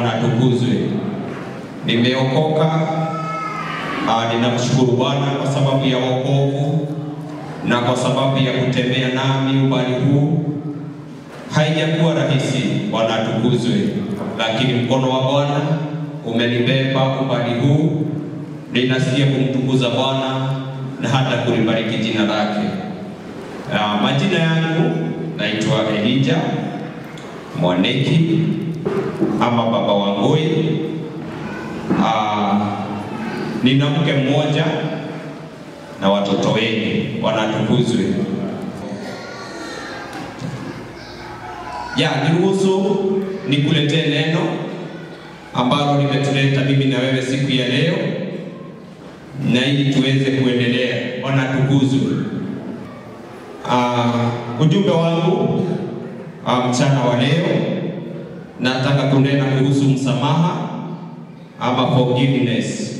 Bwana atukuzwe. Nimeokoka. Ah, ninamshukuru Bwana kwa sababu ya wokovu na kwa sababu ya kutembea nami umbali huu. Haijakuwa rahisi, Bwana atukuzwe, lakini mkono wa Bwana umenibeba umbali huu. Ninasikia kumtukuza Bwana na hata kulibariki jina lake. Ah, majina yangu naitwa Elija Mwaneki ama Baba Wangoi. Ah, nina mke mmoja na watoto wengi, wanatukuzwe. Ya, niruhusu nikuletee neno ambalo limetuleta mimi na wewe siku ya leo, na ili tuweze kuendelea. Wanatukuzwe. Uh, ujumbe wangu uh, mchana wa leo nataka kunena kuhusu msamaha ama forgiveness.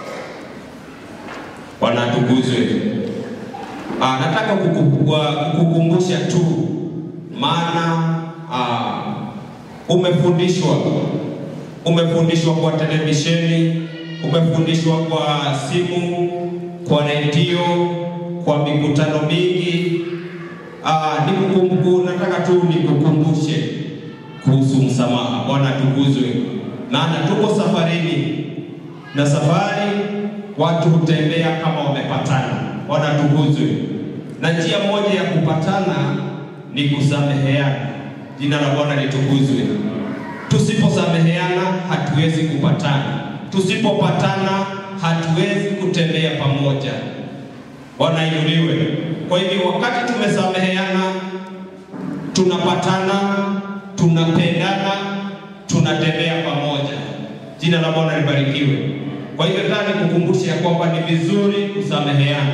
Wanatukuzwe. Uh, nataka kuku- wa- kukukumbusha tu maana uh, umefundishwa umefundishwa kwa televisheni, umefundishwa kwa simu, kwa redio, kwa mikutano mingi. Ah, nikukumbu, nataka tu nikukumbushe kuhusu msamaha. Bwana tukuzwe, maana tuko safarini na safari watu hutembea kama wamepatana. Bwana tukuzwe, na njia moja ya kupatana ni kusameheana. Jina la Bwana litukuzwe. Tusiposameheana hatuwezi kupatana, tusipopatana hatuwezi kutembea pamoja. Bwana inuliwe. Kwa hivyo wakati tumesameheana, tunapatana, tunapendana, tunatembea pamoja. Jina la Bwana libarikiwe. Kwa hivyo nataka nikukumbushe ya kwamba ni vizuri kusameheana.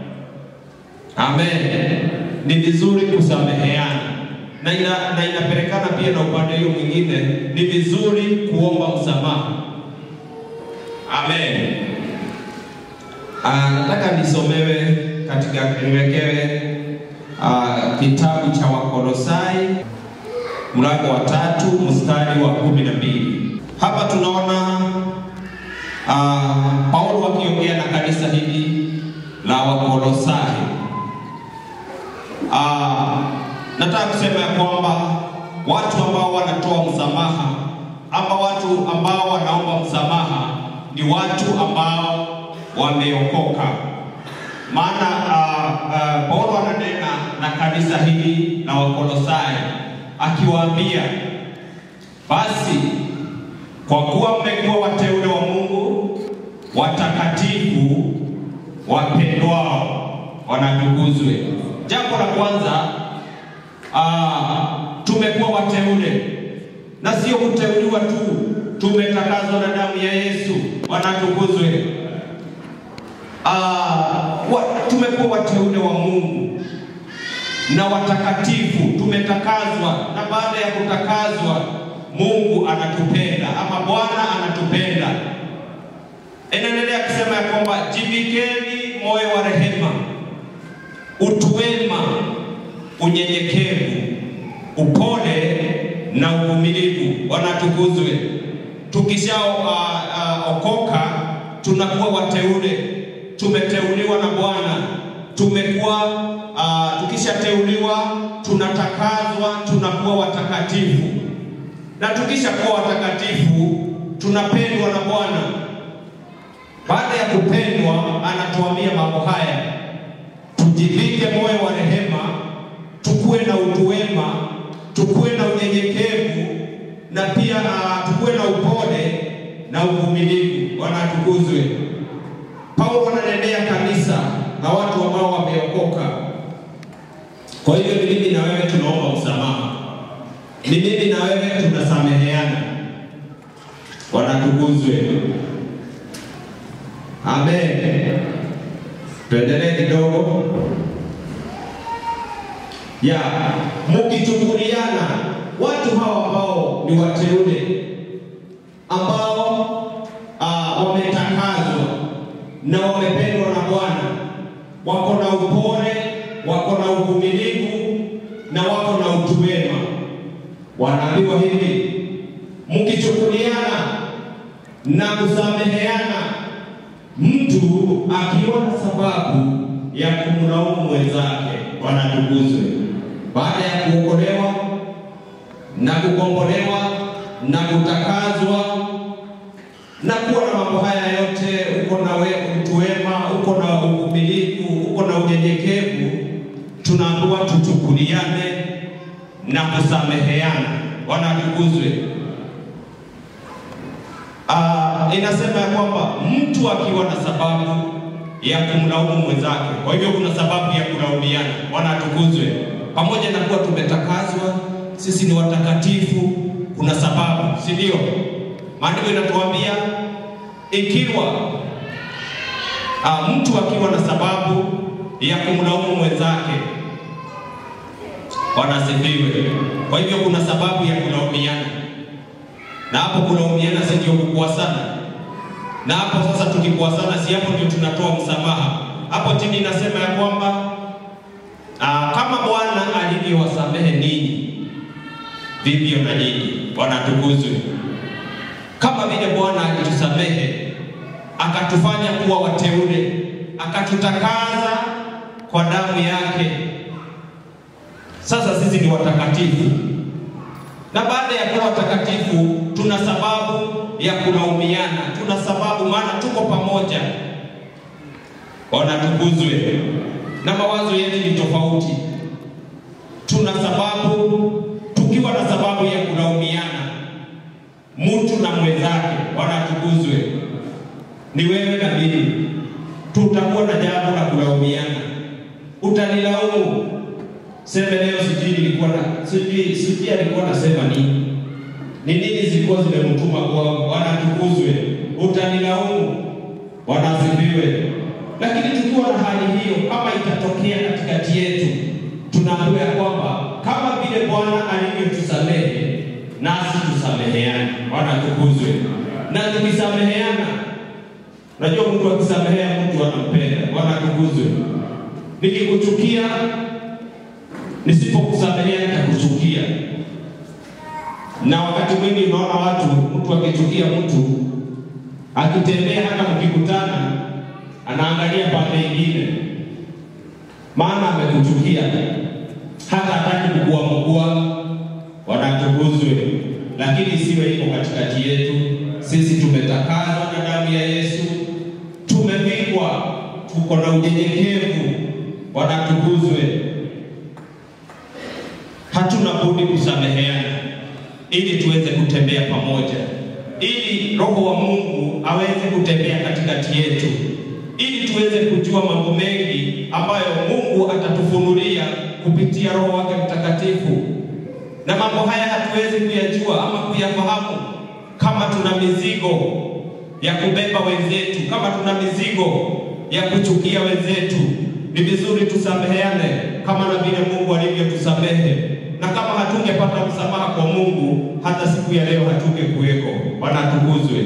Amen. Ni vizuri kusameheana na ina, na inapelekana pia na upande hiyo mwingine, ni vizuri kuomba msamaha. Amen. Ah, nataka nisomewe katika niwekewe ah, kitabu cha Wakolosai mlango wa tatu mstari wa kumi na mbili. Hapa tunaona ah, Paulo akiongea na kanisa hili la Wakolosai. Ah, nataka kusema ya kwamba watu ambao wanatoa msamaha ama watu ambao wanaomba msamaha ni watu ambao wameokoka. Maana uh, uh, Paulo ananena na kanisa hili la Wakolosai akiwaambia, basi kwa kuwa mmekuwa wateule wa Mungu, watakatifu, wapendwao, wanatukuzwe. Jambo la kwanza Ah, tumekuwa wateule na sio kuteuliwa tu, tumetakazwa na damu ya Yesu. Wanatukuzwe. Ah, wa, tumekuwa wateule wa Mungu na watakatifu, tumetakazwa, na baada ya kutakazwa Mungu anatupenda ama Bwana anatupenda. Inaendelea kusema ya kwamba jivikeni moyo wa rehema, utu wema unyenyekevu, upole na uvumilivu. Wanatukuzwe. Tukishaokoka uh, uh, tunakuwa wateule, tumeteuliwa na Bwana, tumekuwa uh, tukishateuliwa tunatakazwa, tunakuwa watakatifu, na tukishakuwa watakatifu tunapendwa na Bwana. Baada ya kupendwa, anatuambia mambo haya, tujivike moyo wa rehema tukuwe na utu wema, tukuwe na unyenyekevu na pia uh, tukuwe na upole na uvumilivu. Bwana atukuzwe. Paulo ananenea kanisa na watu ambao wameokoka. Kwa hivyo ni mimi na wewe tunaomba msamaha, ni mimi na wewe tunasameheana. Bwana atukuzwe. Amen. Tuendelee kidogo ya mukichukuliana watu hawa ambao ni wateule ambao uh, wametakazwa na wamependwa na Bwana, wako na upole, wako na uvumilivu na wako na utu wema. Wanaambiwa hivi, mkichukuliana na kusameheana, mtu akiwa na sababu ya kumlaumu mwenzake, wanatukuzwe baada ya kuokolewa na kukombolewa na kutakazwa na kuwa na mambo haya yote, uko na we, mtu wema, uko na uvumilivu, uko na unyenyekevu, tunaambiwa tuchukuliane na kusameheana. Wanatukuzwe. Ah, inasema ya kwamba mtu akiwa na sababu ya kumlaumu mwenzake, kwa hivyo kuna sababu ya kulaumiana. Wanatukuzwe. Pamoja na kuwa tumetakazwa, sisi ni watakatifu, kuna sababu, si ndio? Maandiko inatuambia ikiwa ah, mtu akiwa na sababu ya kumlaumu mwenzake, wanasifiwe. Kwa hivyo kuna sababu ya kulaumiana, na hapo kulaumiana si ndio kukuasana? Na hapo sasa tukikuasana, si hapo ndio tunatoa msamaha? Hapo chini inasema ya kwamba ah, kama Bwana alivyowasamehe ninyi, vivyo na nyinyi. Bwana atukuzwe. Kama vile Bwana alitusamehe akatufanya kuwa wateule, akatutakaza kwa damu yake, sasa sisi ni watakatifu, na baada ya kuwa watakatifu tuna sababu ya kulaumiana, tuna sababu, maana tuko pamoja. Wanatukuzwe, na mawazo yetu ni tofauti. Tuna sababu, tukiwa na sababu ya kulaumiana mtu na mwenzake, wanatukuzwe. Ni wewe na mimi, tutakuwa na jambo la kulaumiana. Utanilaumu seme leo, sijui nilikuwa na sijui sijui alikuwa nasema nini, ni nini zilikuwa zimemtuma kwa wanatukuzwe. Utanilaumu, wanasifiwe. Lakini tukiwa na hali hiyo, kama itatokea katikati yetu, tunaambiwa ya kwamba kama vile Bwana alivyotusamehe nasi tusameheane. Wanatukuzwe. Na tukisameheana, unajua mtu akisamehea mtu anampenda. Wanatukuzwe. Nikikuchukia, nisipokusamehea nitakuchukia. Na wakati mwingi unaona watu, mtu akichukia mtu akitembea, hata mkikutana, anaangalia pande ingine, maana amekuchukia, hata hataki kukuamugua. Wanatukuzwe. Lakini isiwe iko katikati yetu. Sisi tumetakazwa na damu ya Yesu, tumepigwa, tuko na unyenyekevu. Wanatukuzwe. Hatuna budi kusameheana ili tuweze kutembea pamoja, ili Roho wa Mungu aweze kutembea katikati yetu, ili tuweze kujua mambo mengi ambayo Mungu atatufunulia kupitia Roho wake Mtakatifu na mambo haya hatuwezi kuyajua ama kuyafahamu kama tuna mizigo ya kubeba wenzetu, kama tuna mizigo ya kuchukia wenzetu. Ni vizuri tusameheane kama na vile Mungu alivyotusamehe, na kama hatungepata msamaha kwa Mungu, hata siku ya leo hatungekuweko. Wanatukuzwe.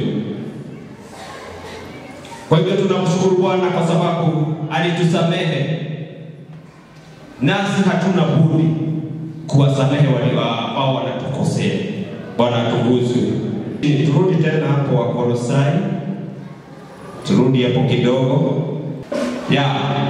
Kwa hivyo tunamshukuru Bwana kwa sababu alitusamehe, nasi hatuna budi kuwasamehe walio ambao wanatukosea. Bwana atukuzwe. Turudi tena hapo Wakolosai, turudi hapo kidogo ya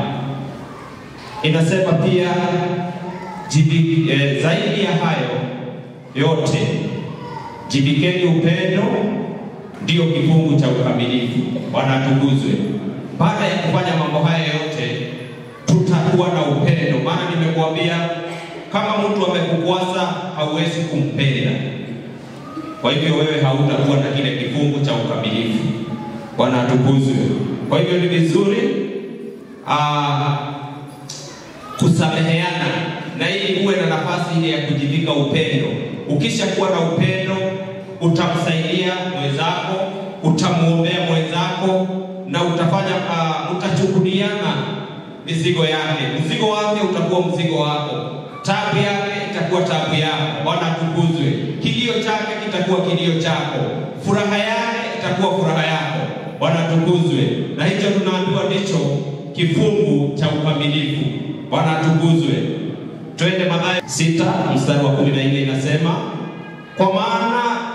inasema pia jibi, eh, zaidi ya hayo yote jibikeni upendo, ndio kifungu cha ukamilifu. Bwana atukuzwe. Baada ya kufanya mambo haya yote, tutakuwa na upendo, maana nimekuambia kama mtu amekukwasa hauwezi kumpenda. Kwa hivyo wewe hautakuwa na kile kifungu cha ukamilifu. Bwana atukuzwe. Kwa hivyo ni vizuri aa, kusameheana na ili uwe na nafasi ile ya kujivika upendo. Ukishakuwa na upendo, utamsaidia mwenzako, utamwombea mwenzako na utafanya uh, utachukuliana mizigo yake. Mzigo wake utakuwa mzigo wako tabu yake itakuwa tabu yako. Bwana atukuzwe. Kilio chake kitakuwa kilio chako, furaha yake itakuwa furaha yako. Bwana atukuzwe. Na hicho tunaambiwa ndicho kifungu cha ukamilifu. Bwana atukuzwe. Twende Mathayo sita mstari wa kumi na nne inasema, kwa maana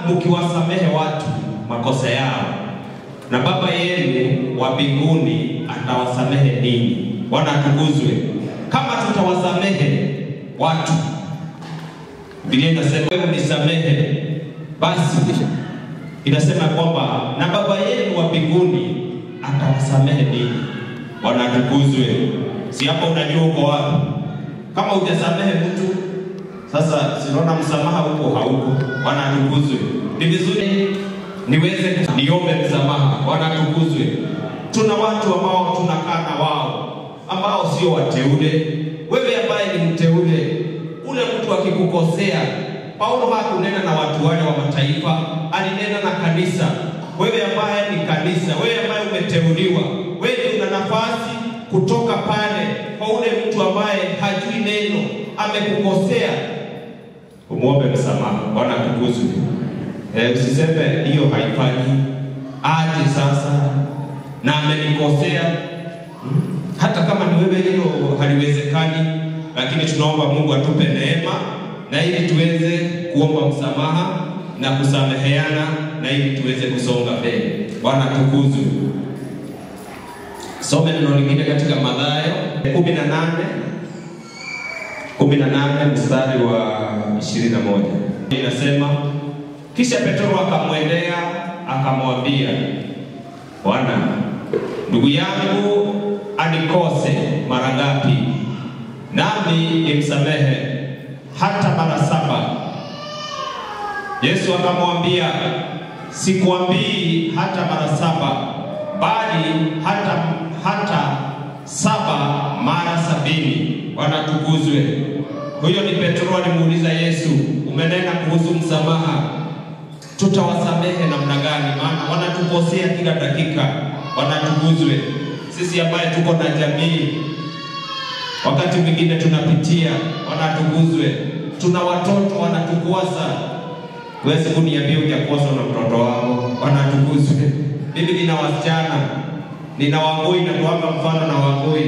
mkiwasamehe watu makosa yao, na Baba yenu wa mbinguni atawasamehe ninyi. Bwana atukuzwe. Kama tutawasamehe watu, Biblia inasema wewe nisamehe, basi inasema kwamba na Baba yenu wa mbinguni atawasamehe ninyi. Bwana atukuzwe. Si hapo unajua uko wapi? Kama hujasamehe mtu sasa, sinaona msamaha huko hauko. Bwana atukuzwe. Ni vizuri niweze niombe msamaha. Bwana atukuzwe. Tuna watu ambao tunakaa na wao ambao sio wateule. Wewe ambaye ni mteule, ule mtu akikukosea, Paulo hakunena na watu wale wa mataifa, alinena na kanisa. Wewe ambaye ni kanisa, wewe ambaye umeteuliwa, wewe una nafasi kutoka pale kwa ule mtu ambaye hajui neno, amekukosea, umwombe msamaha. Bwana atukuzwe. Eh, usiseme hiyo haifanyi aje sasa na amenikosea. Hmm? Hata kama ni wewe, hilo haliwezekani, lakini tunaomba Mungu atupe neema na ili tuweze kuomba msamaha na kusameheana na ili tuweze kusonga mbele. Bwana atukuzwe. Some neno lingine katika Mathayo kumi na nane kumi na nane mstari wa ishirini na moja inasema kisha Petro akamwendea akamwambia, Bwana, ndugu yangu anikose mara ngapi, nami nimsamehe hata mara saba? Yesu akamwambia, sikuambii hata mara saba, bali hata hata saba mara sabini. Bwana tukuzwe. Huyo ni Petro alimuuliza Yesu, umenena kuhusu msamaha tutawasamehe namna gani? Maana wanatukosea kila dakika. Wanatukuzwe sisi ambaye tuko na jamii, wakati mwingine tunapitia. Wanatukuzwe, tuna watoto wanatukuasa. Huwezi kuniambia hujakuaswa na mtoto wako. Wanatukuzwe. Mimi nina wasichana, nina Wangui na kuwapa mfano na Wangui,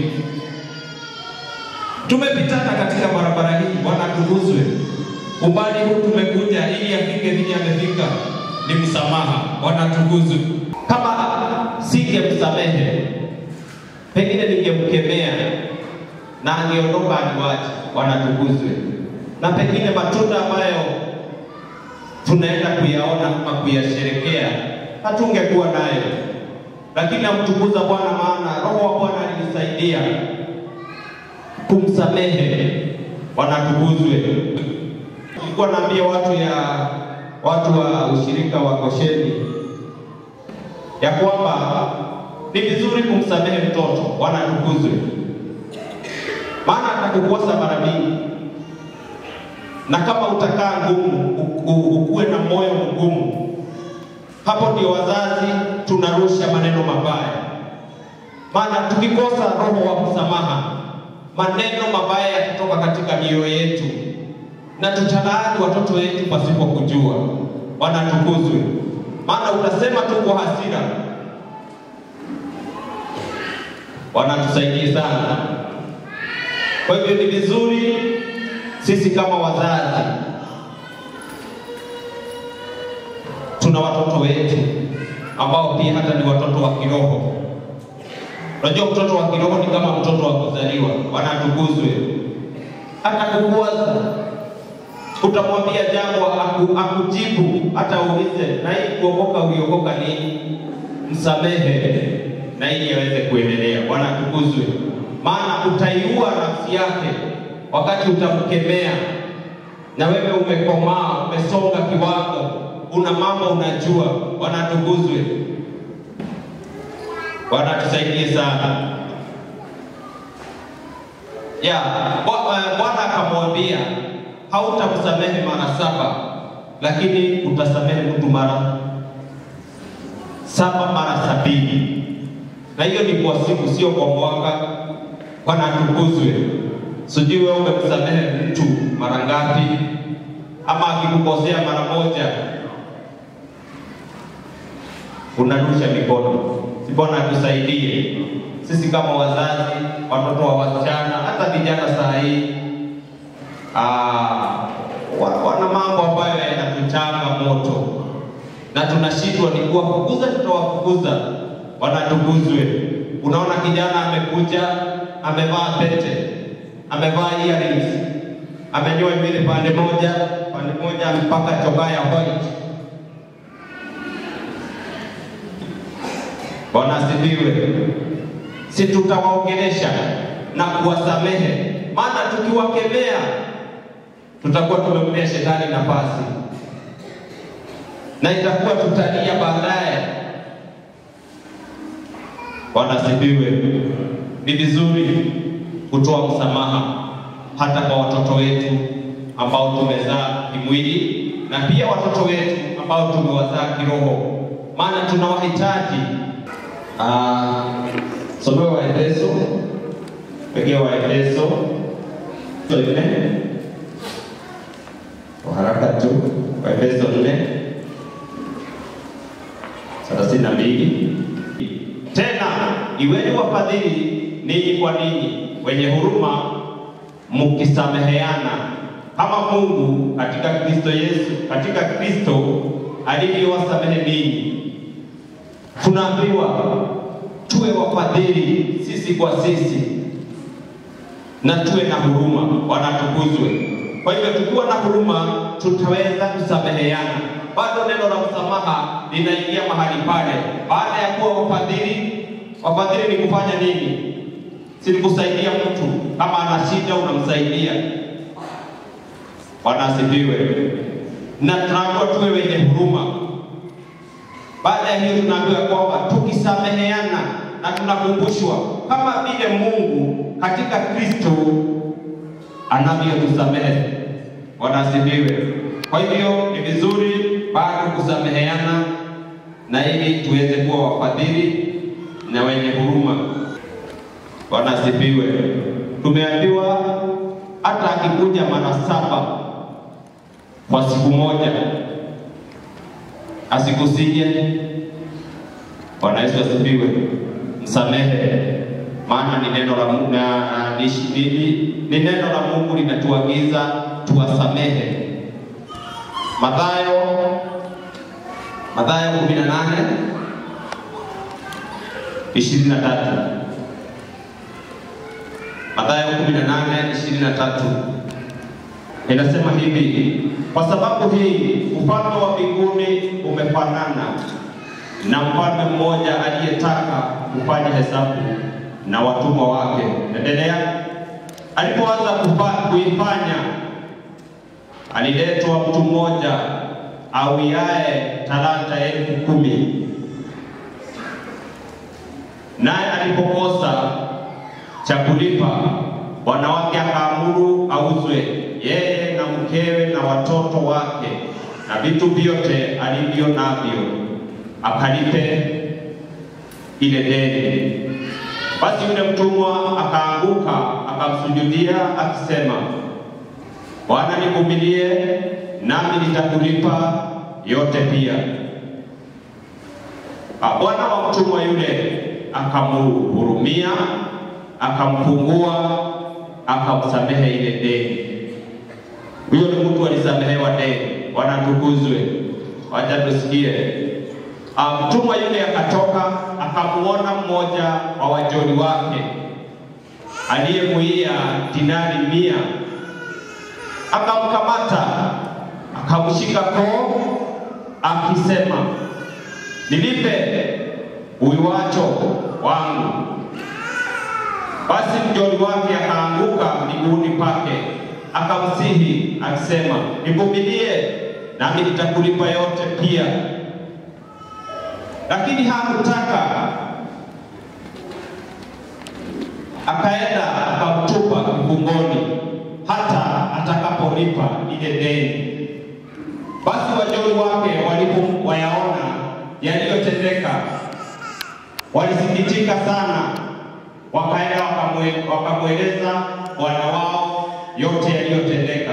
tumepitana katika barabara hii. Wanatukuzwe umbali huu tumekuja ili afike vile amefika, ni msamaha. Wanatukuzwe. Kama singemsamehe, pengine ningemkemea na angeondoka aniwache. Wanatukuzwe. Na pengine matunda ambayo tunaenda kuyaona ama kuyasherekea hatungekuwa nayo, lakini namtukuza Bwana, maana Roho wa Bwana alinisaidia kumsamehe. Wanatukuzwe. Nilikuwa naambia watu ya watu wa ushirika wa Gosheni ya kwamba ni vizuri kumsamehe mtoto. Wanatukuzwe, maana atakukosa mara mingi, na kama utakaa ngumu, ukuwe na moyo mgumu, hapo ndio wazazi tunarusha maneno mabaya. Maana tukikosa roho wa msamaha, maneno mabaya yakitoka katika mioyo yetu na tutalaani watoto wetu pasipo kujua. Wanatukuzwe, maana utasema tu kwa hasira. Wanatusaidia sana. Kwa hivyo ni vizuri sisi kama wazazi tuna watoto wetu ambao pia hata ni watoto wa kiroho. Unajua, mtoto wa kiroho ni kama mtoto wa kuzaliwa. Wanatukuzwe, atakukuaza utamwambia jambo aku, akujibu hata uulize na hii kuokoka uliokoka nini, msamehe na ili aweze kuendelea. Bwana atukuzwe, maana utaiua nafsi yake wakati utamkemea, na wewe umekomaa, umesonga kiwango, una mambo unajua. Bwana atukuzwe. Bwana tusaidie sana ya Bwana akamwambia hautamsamehe mara saba, lakini utasamehe mtu mara saba mara sabini, na hiyo ni kwa siku, sio kwa mwaka. Bwana atukuzwe. Sijui wewe umemsamehe mtu mara ngapi, ama akikukosea mara moja unarusha mikono. Si Bwana atusaidie sisi kama wazazi, watoto wa wasichana, hata vijana saa hii Ah, wana mambo ambayo yanatuchanga moto. na tunashindwa ni kuwafukuza, tutawafukuza wanatukuzwe. Unaona kijana amekuja amevaa pete, amevaa earrings, amenyoa nywele pande moja, pande moja amepaka chokaa ya white. Bwana asifiwe. Si tutawaongelesha na kuwasamehe, maana tukiwakemea tutakuwa tumempea shetani nafasi na itakuwa tutalia baadaye. Bwana asifiwe. Ni vizuri kutoa msamaha hata kwa watoto wetu ambao tumezaa kimwili na pia watoto wetu ambao tumewazaa kiroho, maana tunawahitaji. Ah, somewe Waefeso, pekee Waefeso nne kwa haraka tu, Waefeso nne thelathini na mbili tena iweni wafadhili ninyi kwa ninyi, wenye huruma, mkisameheana kama Mungu katika Kristo Yesu, katika Kristo alivyowasamehe ninyi. Tunaambiwa tuwe wafadhili sisi kwa sisi na tuwe na huruma, wanatukuzwe. Kwa hivyo tukiwa na huruma, tutaweza kusameheana. Bado neno la msamaha linaingia mahali pale. Baada ya kuwa wafadhili, wafadhili ni kufanya nini? Si ni kusaidia mtu, kama ana shida unamsaidia. Bwana asifiwe. Na tunaambiwa tuwe wenye huruma. Baada ya hiyo, tunaambiwa kwamba tukisameheana na tunakumbushwa kama vile Mungu katika Kristo anavyotusamehe. Bwana asifiwe. Kwa hivyo ni vizuri bado kusameheana na ili tuweze kuwa wafadhili na wenye huruma. Bwana asifiwe. Tumeambiwa hata akikuja mara saba kwa siku moja asikusije. Bwana Yesu asifiwe. Msamehe, maana ni neno la Mungu na na- ni, ni, ni neno la Mungu linatuagiza tuwasamehe. Mathayo Mathayo 18 23 Mathayo 18 23 inasema hivi, kwa sababu hii ufalme wa mbinguni umefanana na mfalme mmoja aliyetaka kufanya hesabu na watumwa wake. Endelea. Alipoanza kufa- kuifanya, aliletwa mtu mmoja awiaye talanta elfu kumi. Naye alipokosa cha kulipa, bwana wake akaamuru auzwe yeye na mkewe na watoto wake na vitu vyote alivyo navyo, akalipe ile deni. Basi yule mtumwa akaanguka akamsujudia akisema, Bwana, nivumilie nami nitakulipa yote pia. Ah, Bwana wa mtumwa yule akamhurumia, akamfungua, akamsamehe ile deni. Huyo ni mtu alisamehewa deni. Bwana atukuzwe. Wacha tusikie. Ah, Mtumwa yule akatoka akamuona mmoja wa wajoli wake aliyemuia dinari mia, akamkamata akamshika koo akisema, nilipe uiwacho wangu. Basi mjoli wake akaanguka miguuni pake akamsihi akisema, nivumilie nami nitakulipa yote pia. Lakini hakutaka, akaenda akamtupa kifungoni hata atakapolipa ile deni. Basi wajoli wake walipowayaona yaliyotendeka, walisikitika sana, wakaenda wakamwe- wakamweleza bwana wao yote yaliyotendeka.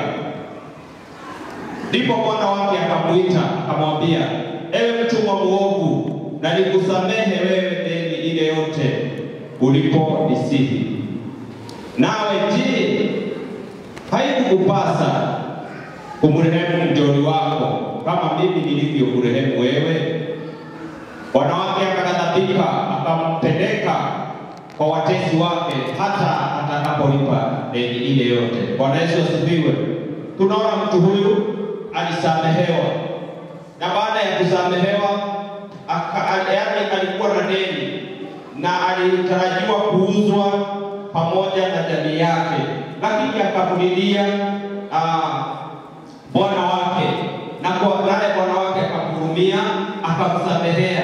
Ndipo bwana wake akamuita akamwambia, ewe mtumwa mwovu, na nikusamehe wewe deni ile yote uliponisihi. Nawe je, haikukupasa kumrehemu mjoli wako kama mimi nilivyokurehemu wewe? Bwana wake akaghadhabika, akampeleka kwa watesi wake hata atakapolipa deni ile yote. Bwana Yesu asifiwe. Tunaona mtu huyu alisamehewa, na baada ya kusamehewa aka- yaani alikuwa na deni na alitarajiwa kuuzwa pamoja na jamii yake, lakini akamulilia ah, bwana wake na kwa naye bwana wake akamhurumia akamsamehea.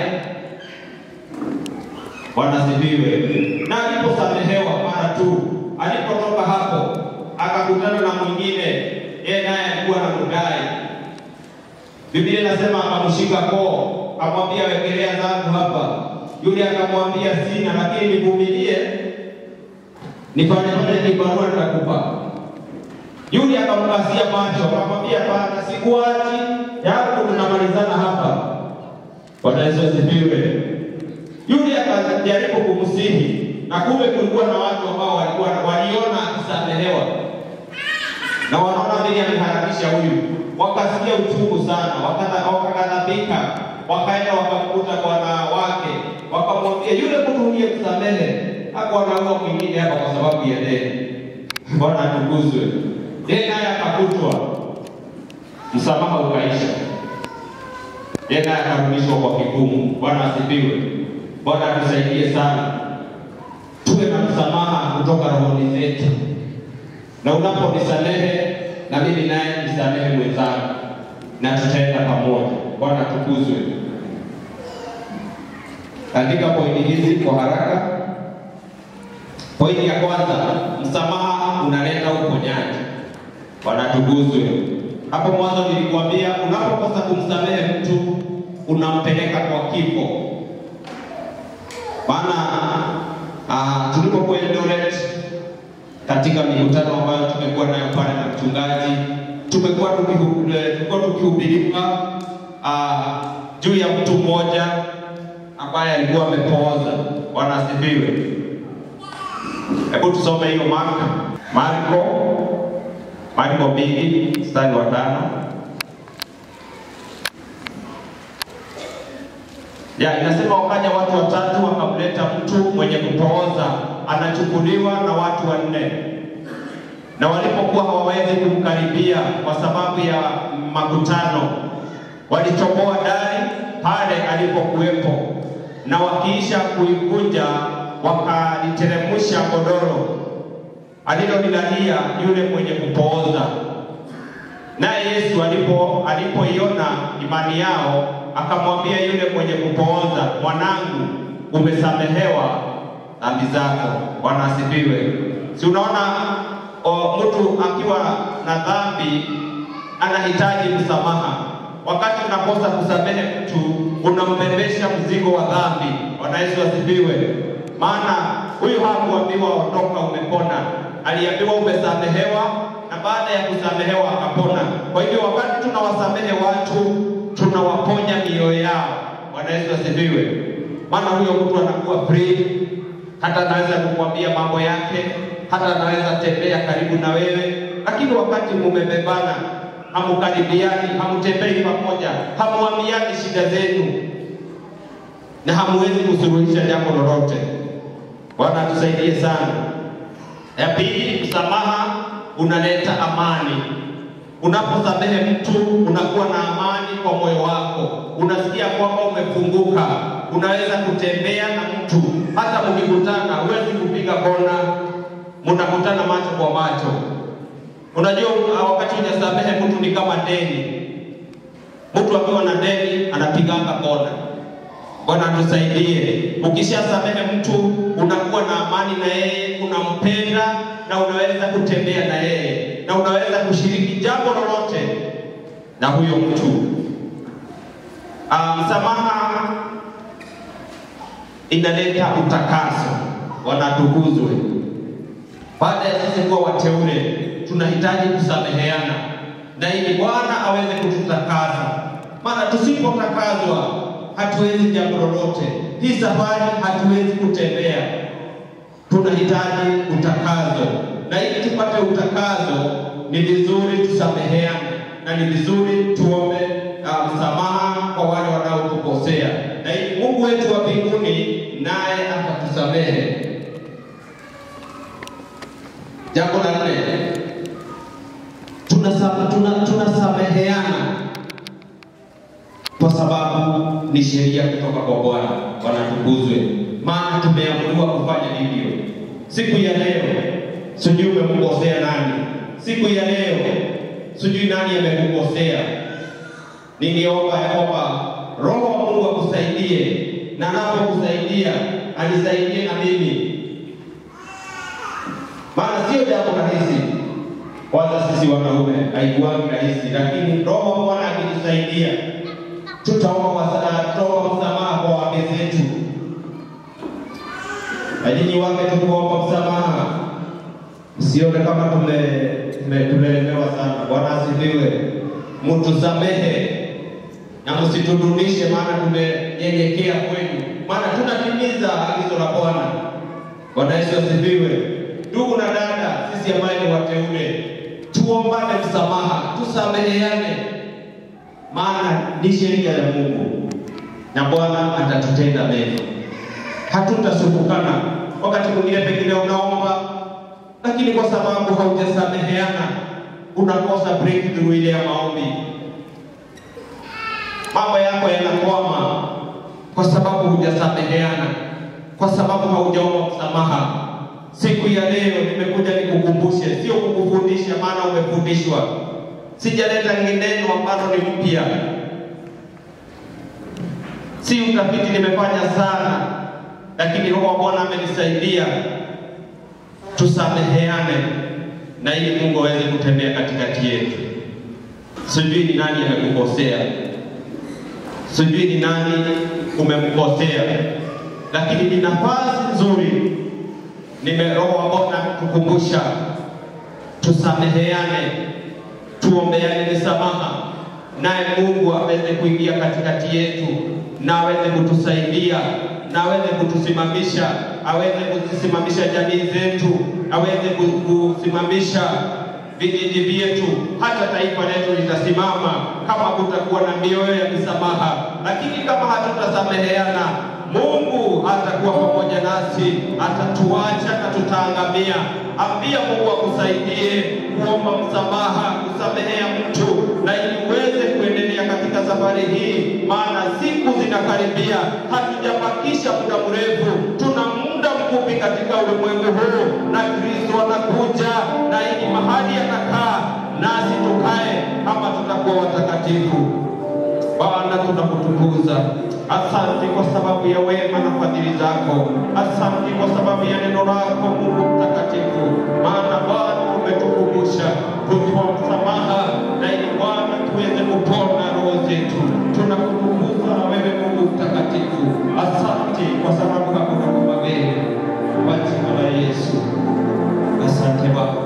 Bwana sifiwe. Na aliposamehewa mara tu alipotoka hapo akakutana na mwingine, yeye naye alikuwa na mdai. Biblia inasema akamshika koo, akamwambia wekelea zangu hapa. Yule akamwambia sina, lakini nivumilie, nifanye fanye kibarua nitakupa. Yule akamkasia macho, akamwambia hapana, sikuachi, yangu tunamalizana hapa. Bwana Yesu asifiwe. Yule akajaribu kumsihi, na kumbe kulikuwa na watu ambao walikuwa waliona akisamehewa na wanaona vile ameharakisha huyu, wakasikia uchungu sana, wakata- wakaghadhabika, wakaenda wakamkuta bwana wake, wakamwambia yule mtu uliyemsamehe hakuwa anaua mwingine hapa kwa sababu ya deni. Bwana atukuzwe. Yeye naye akakutwa, msamaha ukaisha, yeye naye akarudishwa kwa kigumu. Bwana asifiwe. Bwana atusaidie sana, tuwe na msamaha kutoka rohoni zetu na unaponisamehe na mimi naye nisamehe mwenzangu, na tutaenda pamoja. Bwana tukuzwe. Andika pointi hizi kwa haraka. Pointi ya kwanza, msamaha unaleta uponyaji. Bwana tukuzwe. Hapo mwanzo nilikuambia, unapokosa kumsamehe mtu unampeleka kwa kifo. Maana ah, tulipokuwa Eldoret katika mikutano ambayo tumekuwa nayo pale na mchungaji, tumekuwa tukihu- eh, tulikuwa tukihubiriwa ah, juu ya mtu mmoja ambaye alikuwa amepooza. Bwana asifiwe. Hebu tusome hiyo Marko, Marko, Marko mbili mstari wa tano. Ya, inasema wakaja watu watatu wakamleta mtu mwenye kupooza anachukuliwa na watu wanne, na walipokuwa hawawezi kumkaribia kwa sababu ya makutano, walichomoa dari pale alipokuwepo, na wakiisha kuivunja wakaliteremsha godoro alilolilalia yule mwenye kupooza. Naye Yesu alipo alipoiona imani yao, akamwambia yule mwenye kupooza, mwanangu, umesamehewa dhambi zako. Bwana asifiwe. Si unaona o, mtu akiwa na dhambi anahitaji msamaha. Wakati unakosa kusamehe mtu, unampembesha mzigo wa dhambi. Bwana Yesu asifiwe. Maana huyu hakuambiwa ondoka, umepona, aliambiwa umesamehewa, na baada ya kusamehewa akapona. Kwa hivyo wakati tunawasamehe watu, tunawaponya mioyo yao. Bwana Yesu asifiwe. Maana huyo mtu anakuwa free, hata anaweza kukwambia mambo yake, hata anaweza tembea karibu na wewe, lakini wakati mumebebana, hamukaribiani, hamtembei pamoja, hamuambiani shida zenu, na hamuwezi kusuluhisha jambo lolote. Bwana atusaidie sana. Ya pili, msamaha unaleta amani. Unaposamehe mtu unakuwa na amani kwa moyo wako, unasikia kwamba umefunguka, unaweza kutembea na mtu, hata mkikutana huwezi kupiga kona, mnakutana macho kwa macho. Unajua, wakati unasamehe mtu ni kama deni. Mtu akiwa na deni anapiganga kona. Bwana tusaidie. Ukishasamehe mtu unakuwa na amani na yeye, unampenda na unaweza kutembea na yeye na unaweza kushiriki jambo lolote na huyo mtu. Ah, msamaha inaleta utakaso. Bwana tukuzwe. Baada ya sisi kuwa wateule, tunahitaji kusameheana na ili Bwana aweze kututakasa, maana tusipotakazwa hatuwezi jambo lolote. Hii safari hatuwezi kutembea, tunahitaji utakazo, na ili tupate utakazo ni vizuri tusameheane, na ni vizuri tuombe uh, msamaha kwa wale wanaotukosea, na ili Mungu wetu wa mbinguni naye atatusamehe. Jambo la nne, tunasa- tuna- tunasameheana kwa sababu ni sheria kutoka kwa Bwana. Bwana tukuzwe, maana tumeamuriwa kufanya hivyo. Siku ya leo sijui umemkosea nani, siku ya leo sijui nani amekukosea. Ningeomba ya kwamba Roho wa Mungu akusaidie, na anapokusaidia anisaidie na mimi, maana sio jambo rahisi kwanza sisi wanaume haikuwagi rahisi, lakini Roho wa Bwana akitusaidia tutaomba masa- tutaomba msamaha kwa wake zetu, na nyinyi wake tukuomba msamaha, msione kama tume tume- tumelemewa sana. Bwana asifiwe, mtusamehe na msitudunishe, maana tumenyenyekea kwenu, maana tunatimiza agizo la Bwana. Bwana Yesu asifiwe. Ndugu na dada, sisi ambaye ni wateule, tuombane msamaha, tusameheane, maana ni sheria ya Mungu na Bwana atatutenda mema. Hatutasumbukana. Wakati mwingine pengine unaomba, lakini kwa sababu haujasameheana unakosa breakthrough ile ya maombi, mambo yako yanakwama kwa sababu hujasameheana, kwa sababu haujaomba msamaha. Siku ya leo nimekuja nikukumbushe, sio kukufundisha, maana umefundishwa. Sijaleta neno ambalo ni mpya, si utafiti nimefanya sana, lakini Roho wa Bwana amenisaidia tusameheane, na ili Mungu aweze kutembea katikati yetu. Sijui ni nani amekukosea, sijui ni nani umemkosea, lakini ni nafasi nzuri nime Roho wa Bwana kukumbusha tusameheane, tuombeane misamaha, naye Mungu aweze kuingia katikati yetu na aweze kutusaidia na aweze kutusimamisha, aweze kuzisimamisha jamii zetu, aweze ku- kusimamisha vijiji vyetu, hata taifa letu litasimama kama kutakuwa na mioyo ya misamaha. Lakini kama hatutasameheana, Mungu hatakuwa pamoja nasi, atatuacha na tutaangamia. Ambia Mungu akusaidie kuomba msamaha, kusamehea mtu, na ili uweze kuendelea katika safari hii, maana siku zinakaribia, hatujabakisha muda mrefu, tuna muda mfupi katika ulimwengu huu, na Kristo anakuja, na ili mahali anakaa nasi tukae kama tutakuwa watakatifu. Bwana, tunakutukuza. Asante kwa sababu ya wema na fadhili zako. Asante kwa sababu ya neno lako Mungu mtakatifu, maana Bwana umetukumbusha kutoa msamaha na ili Bwana tuweze kupona roho zetu. Tunakutukuza na wewe Mungu mtakatifu. Asante kwa sababu hakuna kama wewe, kwa jina la Yesu. Asante Baba.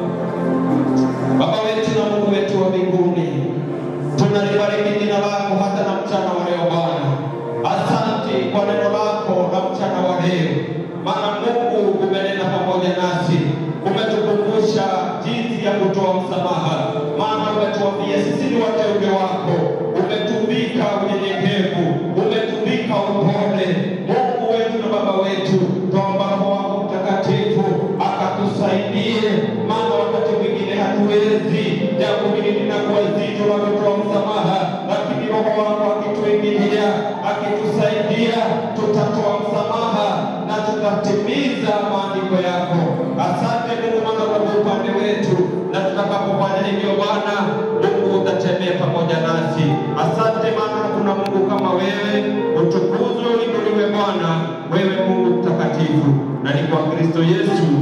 Baba wetu na Mungu wetu wa mbinguni, tunalibariki jina lako hata na mchana wa leo Bwana. Asante kwa neno lako na mchana wa leo, maana Mungu umenena pamoja nasi, umetukumbusha jinsi ya kutoa msamaha, maana umetuambia sisi ni wateule wako, umetuvika unyenyekevu, umetuvika upole. Mungu wetu na Baba wetu, tuomba Roho wako Mtakatifu akatusaidie, maana wakati mwingine hatuwezi, jambo hili linakuwa zito la kutoa msamaha, lakini Roho wako akituingilia, akitusaidia, tutatoa msamaha na tutatimiza maandiko yako. Asante Mungu, maana kwa upande wetu, na tutakapofanya hivyo Bwana Mungu utatembea pamoja nasi. Asante maana kuna Mungu kama wewe, utukuzwe uinuliwe Bwana, wewe Mungu mtakatifu, na ni kwa Kristo Yesu